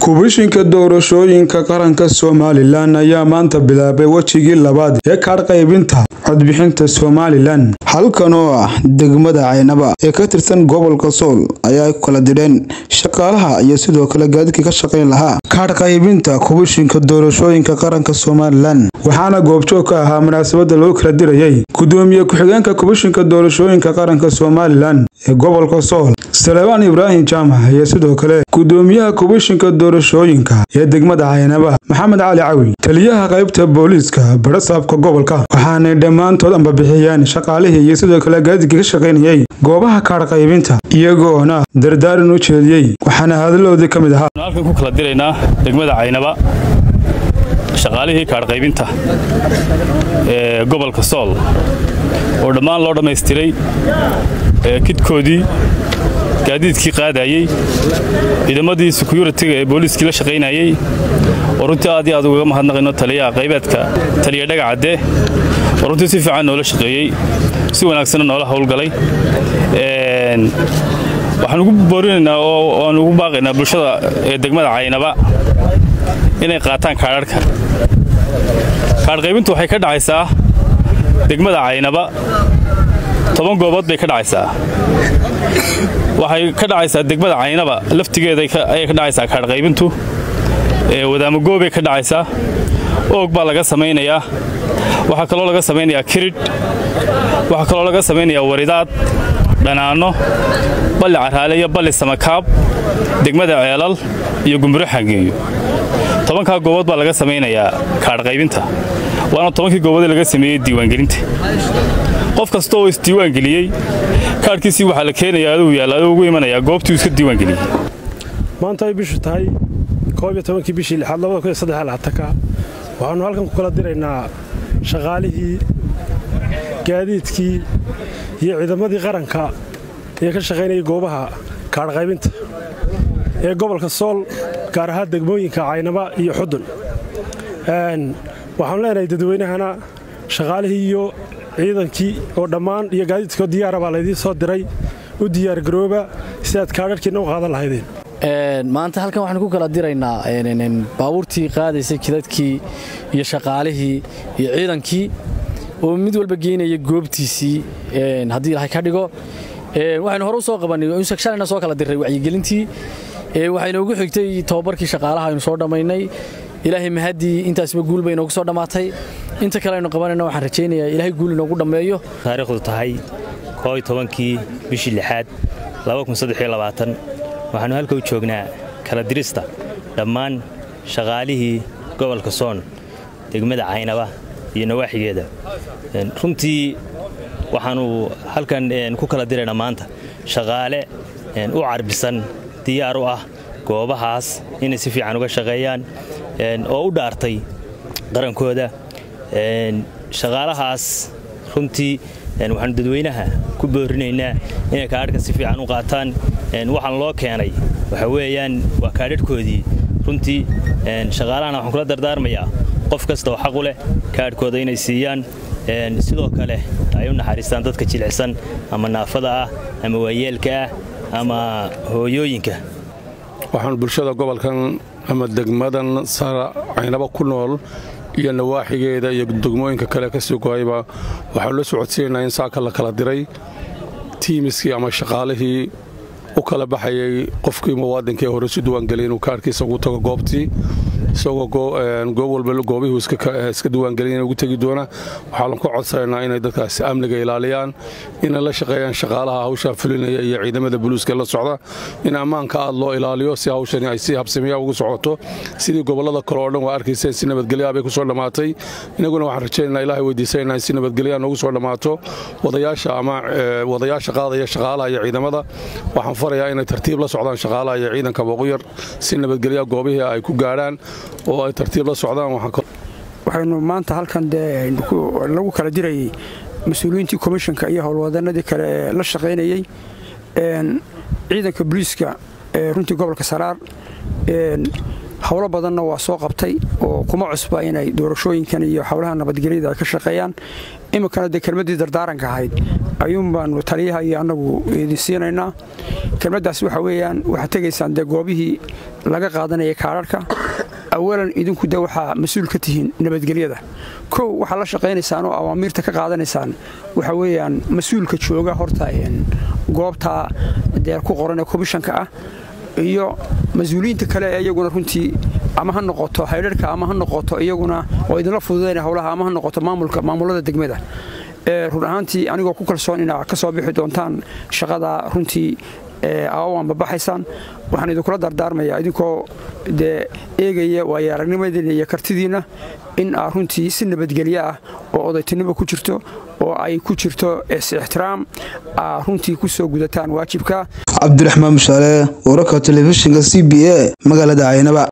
kubishinka doorashooyinka qaranka somalilan ayaa maanta bilaabay wejigii labaad ee kaadh qaybinta codbixinta somalilan halkan oo ah degmada caynaba ee ka tirsan gobolka sool ayaa kala didheen shaqaalaha iyo sidoo kale gaadidkii ka shaqayn lahaa kaadh qaybinta kubishinka doorashooyinka qaranka somalilan waxaana goobjoog ka ahaa munaasabada loo kala dirayay gudoomiye ku-xigeenka kubishinka doorashooyinka qaranka somalilan ee gobolka sool salebaan ibraahim jaamac iyo sidoo kale gudoomiyaha kubishinka doorashooyinka ee degmada caynaba maxamed cali cawi taliyaha qaybta booliiska barasaabka gobolka waxaanay dhammaantood ambabixiyeen shaqaalihii iyo sidoo kale gaadidkii ka shaqaynayay goobaha kaadh qaybinta iyagoona dardaaran u jeediyey waxaana hadaladoodii ka mid ahaa halkan ku kala diraynaa degmada caynaba shaqaalihii kaadhqaybinta ee gobolka sool oo dhammaan loo dhammaystiray kidkoodii gaadiidkii qaadayey ciidamadii sekuritiga ee booliiskii la shaqaynayey oo runtii aad iyo aad ugaga mahadnaqayno taliyaha qaybeedka taliya dhagacadde oo runtii si fiican noola shaqeeyey si wanaagsanna noola howlgalay waxaan ugu boorinaynaa oo aan ugu baaqaynaa bulshada ee degmada caynaba inay qaataan kaadharhka kaadhqaybintu waxay ka dhacaysaa degmada caynaba toban goobood bay ka dhacaysaa waxay ka dhacaysaa degmada caynaba laftigeeda ayay ka dhacaysaa kaadhqaybintu wadaamagoobay ka dhacaysaa oog baa laga samaynayaa waxaa kaloo laga samaynayaa kiridh waxaa kaloo laga samaynayaa waridaad dhanaanno balli caraale iyo balli samakaab degmada ceelal iyo gumburo xangeeyo tobankaa goobood baa laga samaynayaa kaadhqaybinta waana tobankii gooboodee laga sameeyey diiwaangelinta qof kasta oo isdiiwaangeliyey kaadhkiisii waxaa la keenayaa aduu yaalla aduu ugu imanayaa goobtuu iska diiwaangeliyey maanta ay bishu tahay koob iyo tobankii bishii lixaad labada kun iyo saddex laatanka waxaannu halkan ku kala diraynaa shaqaalihii gaadiidkii iyo ciidamadii qaranka ee ka shaqaynayay goobaha kaadhqaybinta ee gobolka sool gaar ahaan degmooyinka caynaba iyo xudun waxaanu leenahay dadweynahana shaqaalihii iyo ciidankii oo dhammaan iyo gaadiidkoo diyaara baa laydiin soo diray u diyaargarooba si aad kaadharhkiinna u qaadan lahaydeen maanta halkan waxaan ku kala diraynaa baabuurtii qaadaysay kidadkii iyo shaqaalihii iyo ciidankii oo mid walba geynaya goobtiisii haddii ilahay ka dhigo waxaynu hore u soo qabannay shalayna soo kala diray wacyigelintii waxaynu ugu xigtay tobabarkii shaqaalaha aynu soo dhammaynay ilaahay mahaddii intaasba guul bay inoogu soo dhammaatay inta kale aynu qabanayna waxaan rajaynayaa ilaahay guul inoogu dhammeeyo taariikhdu tahay kooy tobankii bishii lixaad waxaannu halka u joognaa kala dirista dhammaan shaqaalihii gobolka soon degmada caynaba iyo nawaaxigeeda runtii waxaannu halkan ku kala diraynaa maanta shaqaale u carbisan diyaar u ah goobahaas inay si fiican uga shaqeeyaan oo u dhaartay qarankooda shaqaalahaas runtii waxaanu dadweynaha ku boorinaynaa inay kaadhka si fiican u qaataan waxaan loo keenay waxa weeyaan waa kaadhadhkoodii runtii shaqaalahana waxaan kula dardaarmayaa qof kasta oo xaqu leh kaadhkooda inay siiyaan sidoo kale ay u naxariistaan dadka jilicsan ama naafada ah ama waayeelka ah ama hooyooyinka waxaan bulshada gobolkan ama degmadan sara caynaba ku nool iyo nawaaxigeeda iyo degmooyinka kale ka sii goayba waxaanu la socodsiinaynaa in saaka la kala diray tiimiskii ama shaqaalihii u kala baxayay qofkii muwaadinka ee hore si diiwaangeliyay inuu kaarhkiisa ugu tago goobtii isagoo goob walba goobihii iska diiwaangelin ugu tegi doona waxaanu ka codsanaynaa inay dadkaasi amniga ilaaliyaan inay la shaqeeyaan shaqaalaha hawshaa fulinaya iyo ciidamada buluuska la socda in ammaanka aad loo ilaaliyo si hawshani ay si habsamiya ugu socoto sidii gobollada kale oo dhan waa arkayseen si nabadgelyaa bay ku soo dhammaatay inaguna waxaan rajaynaa ilahay weydiisanayna in si nabadgelyaa noogu soo dhammaato wadayaasha ama wadayaasha qaadaya shaqaalaha iyo ciidamada waxaan farayaa inay tartiib la socdaan shaqaalaha iyo ciidanka boquyar si nabadgelyaa goobihii ay ku gaadhaan oo ay tartiib la socdaan waxaynu maanta halkan dee lagu kala dirayay mas-uuliyiintii komishanka iyo howlwadanadii kale ee la shaqaynayey ciidanka booliiska ee runtii gobolka saraar howlo badanna waa soo qabtay oo kuma cusba inay doorashooyinkan iyo howlaha nabadgelyada ay ka shaqeeyaan iminkana dee kelmaddii dardaaranka ahayd ayuun baanu taliyaha iyo annagu idin siinaynaa kelmaddaas waxa weeyaan waxaad tegaysaan dee goobihii laga qaadanayay kaadharhka awalan idinku de waxaa mas-uul ka tihiin nabadgelyada kow waxaad la shaqaynaysaan oo awaamiirta ka qaadanaysaan waxa weeyaan mas-uulka jooga horta goobtaa dee ku qoran ee komishanka ah iyo mas-uuliyiinta kale ee iyaguna runtii ama ha noqoto haydharhka ama ha noqoto iyaguna oo idinla fududayna howlaha ama ha noqoto maamulka maamulada degmada run ahaantii anigoo ku kalsoon inaa ka soo bixi doontaan shaqada runtii awaanba baxaysaan waxaan idinkula dardaarmayaa idinkoo dee eegaya waayo aragnimadiinna iyo kartidiinna in aa runtii si nabadgelyo ah oo odaytinimo ku jirto oo ay ku jirto is-ixtiraam aa runtii ku soo gudataan waajibka cabdiraxmaan mushaale wararka telefishinka c b a magaalada caynaba